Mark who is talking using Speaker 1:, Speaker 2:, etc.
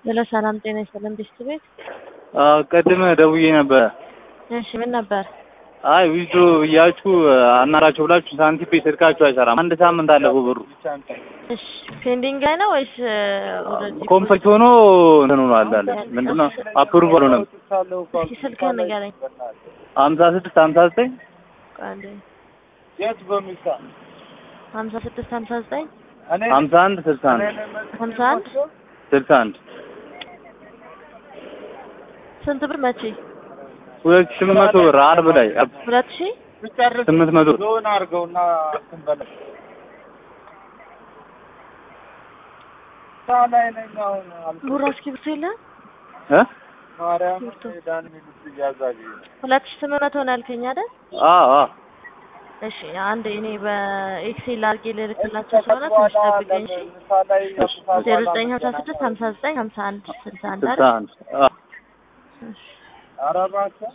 Speaker 1: ሄሎ ሰላም ጤና ይስጥልን ቢስት ቤት።
Speaker 2: ቅድም ደውዬ ነበረ።
Speaker 1: እሺ ምን ነበር?
Speaker 2: አይ ዊዝዶ ብያችሁ አናራቸው ብላችሁ ሳንቲም ቤት ስልካችሁ አይሰራም። አንድ ሳምንት አለፈው ብሩ
Speaker 1: እሺ ፔንዲንግ ላይ ነው ወይስ ኦልሬዲ?
Speaker 2: ኮምፕሊት ሆኖ እንትን ሆኗል አለ ምንድነው አፕሩቭ አልሆነም።
Speaker 1: እስኪ ስልክህን ንገረኝ።
Speaker 2: ሀምሳ ስድስት ሀምሳ ዘጠኝ
Speaker 1: ቆይ አንዴ።
Speaker 3: የት በሚሳ
Speaker 1: ሀምሳ ስድስት ሀምሳ ዘጠኝ
Speaker 2: ሀምሳ አንድ ስልሳ አንድ
Speaker 1: ሀምሳ አንድ
Speaker 2: ስልሳ አንድ
Speaker 1: ስንት ብር መቼ?
Speaker 2: ሁለት ሺህ ስምንት መቶ ብር አርብ ላይ
Speaker 1: ሁለት ሺህ
Speaker 3: ብጨርስ
Speaker 2: ስምንት መቶ ብር
Speaker 3: ሎን አድርገውና እንትን በለው። ስራ ላይ ነኝ አሁን አልኩህ።
Speaker 1: ቡራ እስክሪብቶ የለህም?
Speaker 2: እ
Speaker 3: ማርያም
Speaker 1: እስክሪብቶ።
Speaker 3: ዳን ሚሉት እያዛዥ
Speaker 1: ሁለት ሺህ ስምንት መቶ ነው ያልከኝ አይደል?
Speaker 2: አዎ አዎ
Speaker 1: እሺ አንድ እኔ በኤክሴል አድርጌ ልልክላቸው ስለሆነ ትንሽ ጠብቀኝ እሺ። ዜሮ ዘጠኝ ሀምሳ ስድስት ሀምሳ ዘጠኝ ሀምሳ አንድ ስልሳ አንድ
Speaker 2: ስልሳ
Speaker 1: አይደል?
Speaker 2: አንድ አዎ
Speaker 1: እሺ።
Speaker 3: ኧረ እባክህ